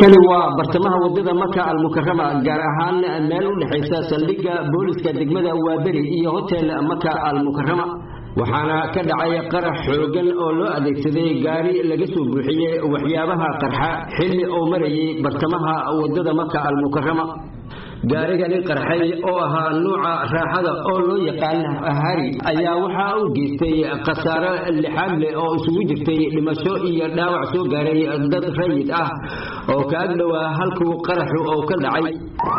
halkani waa bartamaha wadada maka almukarama gaar ahaan meel u dhexaysa saldhigga booliska degmada waaberi iyo hotel maka almukarama waxaana ka dhacay qarax xoogan oo loo adeegsaday gaari laga soo buuxiyey waxyaabaha qarxa xilli oo marayay bartamaha wadada maka almukarama gaarigani qarxay oo ahaa nuuca raaxada oo loo yaqaan hari ayaa waxaa u geystay khasaaro lixaad leh oo isugu jirtay dhimasho iyo dhaawac soo gaaray dad rayid ah oo ka ag dhowaa halkuu qaraxu oo ka dhacay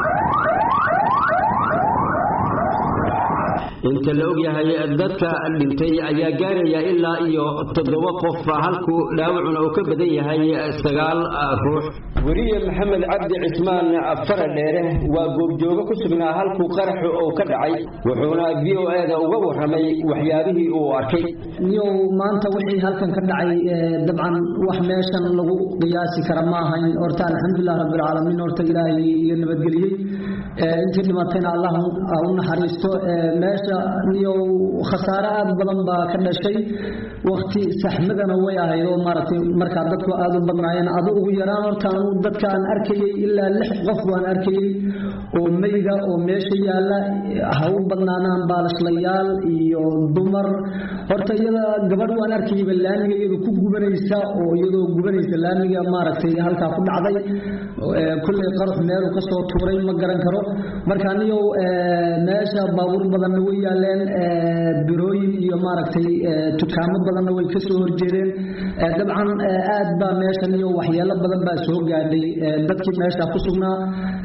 inta la ogyahay dadka dhintay ayaa gaaraya ilaa iyo toddoba qof halkuu dhaawacuna uu ka badan yahay sagaal ruux weriye maxamed cabdi cismaan faradheere waa goobjoogo ku sugnaa halkuu qaraxu uu ka dhacay wuxuuna v o eda uga warramay waxyaabihii uu arkay niyow maanta wixii halkan ka dhacay dabcan wax meeshan lagu qiyaasi kara ma ahayn horta alxamdulilah rabbilcaalamiin horta ilaahay iyo nabadgeliyey intii dhimatayna allah u naxariisto meesha niyow khasaare aad badan baa ka dhashay wakti saxmadana way ahayd oo maaragtay markaa dadku aada u badnaayeen adu ugu yaraan horta anu dadka aan arkayey ilaa lix qof baan arkayey oo meyga oo meesha yaalla ha u badnaanaan baalishlayaal iyo dumar horta iyada gabadh waan arkayeyba laamiga iyadu ku gubanaysa oo iyadoo gubanaysa laamiga maaragtay halkaa ku dhacday kulley qarux meelu kasoo tuuray ma garan karo marka aniyow meesha baabuur badanna way yaaleen birooyin iyo maaragtay dukaamo badanna way kasoo horjeedeen dabcan aad baa meeshan iyo waxyeelo badan baa soo gaadhay dadkii meesha ku sugnaa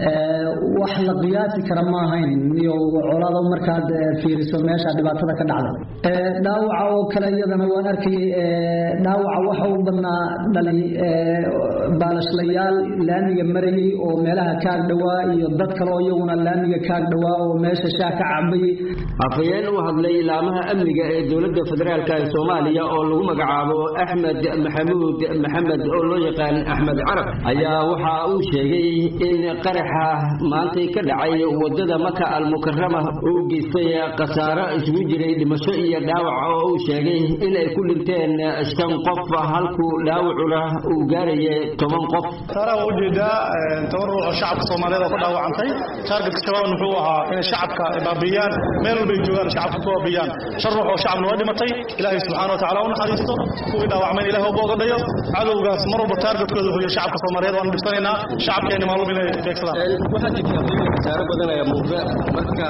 wax la qiyaasi kara ma ahayn iyo colado markaad fiiriso meesha dhibaatada ka dhacda dhaawaca oo kale iyadana waan arkayay dhaawaca waxa u badnaa dhali baalashlayaal laamiga marayay oo meelaha kaag dhowaa iyo dad kale oo iyaguna laamiga kaag dhowaa oo meesha shaah ka cabayay afhayeen u hadlay ilaamaha amniga ee dowladda federaalk ee soomaaliya oo lagu magacaabo axmed maxamuud maxamed oo loo yaqaan axmed carab ayaa waxa uu sheegay in qaraxa maantay ka dhacay wadada maka almukarama uu geystay khasaaro isugu jiray dhimasho iyo dhaawac oo uu sheegay in ay ku dhinteen shan qof halkuu dhaawacuna uu gaaraya toban qof saaraha ujeedaa toban ruux oo shacabka soomaaliyeed oo ku dhaawacantay taargetka shabaab muxuu ahaa inay shacabka baabiyaan meel walbay joogaan shacabka ku baabiyaan shan ruux oo shacabna waa dhimatay ilaahay subxaana watacaala u naxariisto kuwii dhaawacmayn ilaah uba ogadhayo cadowgaas mar walba taargetkooda huyo shacabka soomaaliyeed waanu dhibsanaynaa shacabkeena maalum inay beegsadaan waxaa jirta khasaaro badan ayaa muuqda marka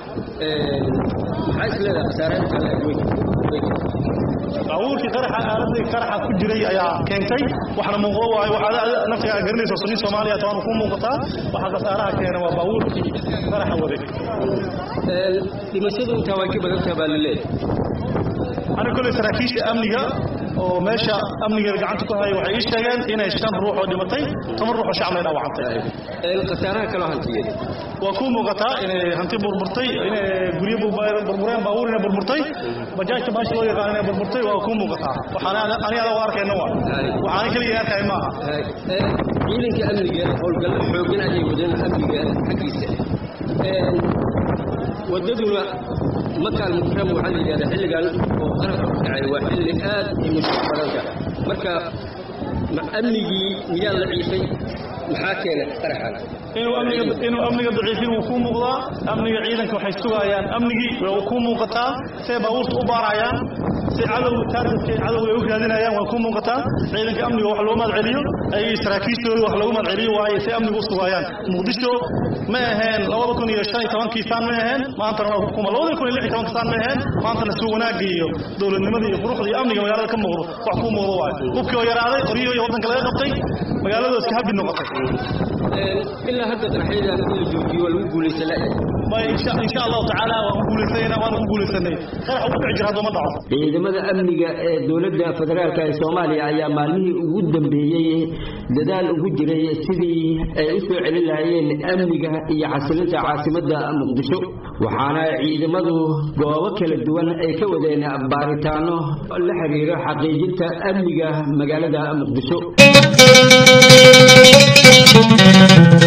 maxaa isleedahay khasaarainta baabuurkii qaraxa aaladii qaraxa ku jiray ayaa keentay waxna muuqdo waayo waxaad naftiga garanayso sunni soomaaliya taanu ku muuqataa waxa khasaaraha keena waa baabuurkii qaraxa waday dhimashadu intaa way ka badan tahay baa laleeyahay aniga kolley saraakiisha amniga oo meesha amniga gacanta ku haya waxay ii sheegeen inay shan ruux oo dhimatay toban ruux oo shacabna dhaawacantay khasaaraha kaloo hantiyeed waa ku muuqataa inay hanti burburtay inay guryo burbureen baabuur inay burburtay bajaajta baashi loo yaqaan inay burburtay waa ku muuqataa waxaan ani adaa arkayna waa waxaan keliya arkay ma aha ciidanka amniga howlgallo xoogan ayay wadeen amniga xaggiisa wadaduna maka almukarama waxaa la yidhahdaa xilligan oo qarabka ku dhacay waa xilli aad i mushkil badanka marka amnigii miyaa la ciifay maxaa keena qaraxan inuu amniga daciifin wuu kuu muuqdaa amniga ciidanka waxay sugayaan amnigii waa kuu muuqataa say baabuurta u baarayaan si cadow taargetka cadowga ay u raadinayaan waa kuu muuqataa ciidanka amniga wax loo mahadceliyo ayay saraakiistooda wax lagu mahadceliyo waaye say amniga u sugayaan muqdisho ma aheen labada kun iyo shan iyo tobankii saan ma aheen maantana waa kuma labada kun iyo lix iyo tobanka saan ma aheen maantana si wanaagga iyo dowladnimada iyo quruxda iyo amniga magaalada ka muuqdo wax kuu muuqdo waaye hubkii oo yaraaday qoryihi iyo waddanka laga qabtay magaaladoo iska habbi noqotay ilaa hadda qaraxyadan in la joojiyo waa lagu guulaysan insha allahu tacaala waan ku guulaysana waan ku guulaysanay qarax ugu dhici jira hadduma dhaco ciidamada amniga ee dowladda federaalk ee soomaaliya ayaa maalmihii ugu dambeeyey dadaal ugu jiray sidii ay u soo celin lahaayeen amniga iyo xasilinta caasimadda muqdisho waxaana ciidamadu goobo kala duwan ay ka wadeen baaritaano la xiriira xaqiijinta amniga magaalada muqdisho